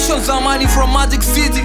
Solution zamani from Magic City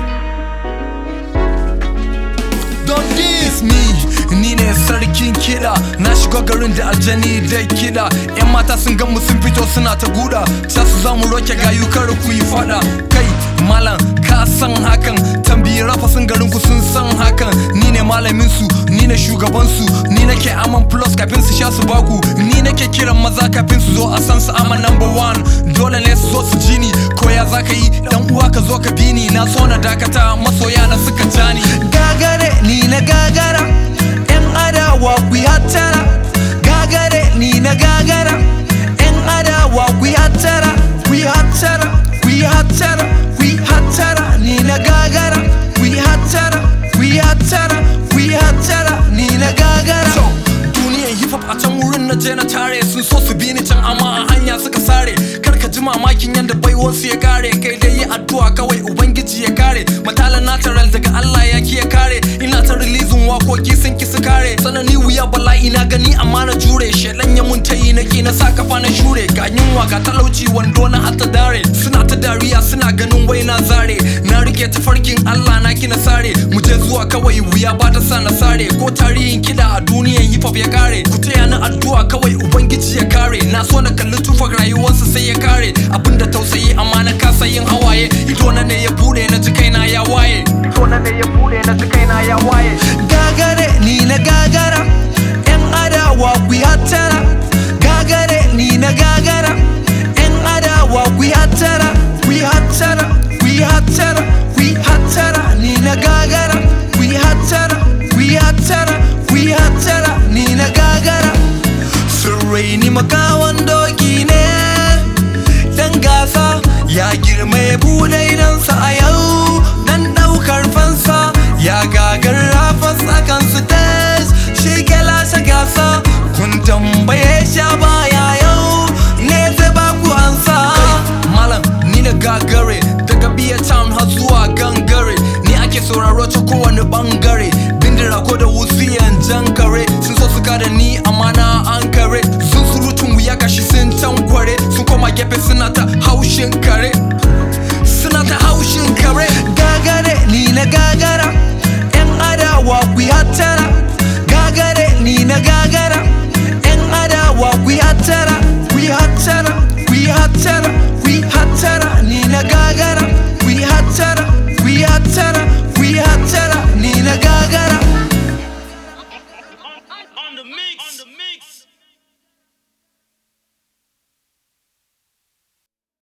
Don this me ni ne sarkin kiɗa na shiga garin da aljani da kiɗa yan mata sun gan mu sun fito suna ta guda ta su zamu roke gayu kar ku yi fada kai malam ka san hakan tambayi rafa sun garin ku sun san hakan ni ne malamin su ni ne shugaban su ni nake aman plus kafin su sha su baku ni nake kiran maza kafin su zo a san su ama number one dole ne su zo su ji ni ko ya zaka yi dan uwa ka zo ka bi ni na so na dakata masoya na suka jani gagare ni na gagara yan adawa ku yi hattara gagare ni na gagara yan adawa ku yi hattara ku yi hattara ku yi hattara ku yi hattara ni na gagara ku yi hattara ku yi hattara ku yi hattara ni na gagara So, duniyan hip hop a can wurin na je na tare sun so su bi ni can amma a hanya suka sare kar ka ji mamakin yadda baiwarsu ya kare kai dai yi addu'a kawai ubangiji ya kare matalan natural daga Allah ya ki ya kare ina ta releasing wakoki sun ki su kare sanani wuya bala'i na gani amma na jure shedan ya mun tayi na ki na sa kafa na shure ga yunwa ga talauci wando na hatta dare suna ta dariya suna ganin wai na zare na rike tafarkin Allah na ki na sare mu je zuwa kawai wuya ba ta sa na sare ko tarihin kida a duniyan hip hop ya kare ku taya ni addu'a kawai ubangiji ya kare na so na kalli tufar rayuwarsa sai ya kare abinda tausayi amma na kasa yin hawaye ido na ne ya bude na ji kaina ya waye ido na ne ya bude na ji kaina ya waye gagare ni na gagara yan adawa ku yi hattara gagare ni na gagara yan adawa ku yi hattara ku yi hattara ku yi hattara ku yi hattara ni na gagara ku yi hattara ku yi hattara ku yi hattara ni na gagara sirrai ni makawan doki ne dan gasa ya girma ya bude idansa a yau dan daukar fansa ya gagar rafas akan su tes shi ke lashe gasa kun tambaye sha baya yau ne zai ba ku ansa malam ni na gagare daga biya town har zuwa gangare ni ake sauraro ta kowane bangare bindira ko da wutsiyan jan kare sun so su kada ni amma na an kare sun surutun wuya gashi sun tankware sun koma gefe suna ta haushin kare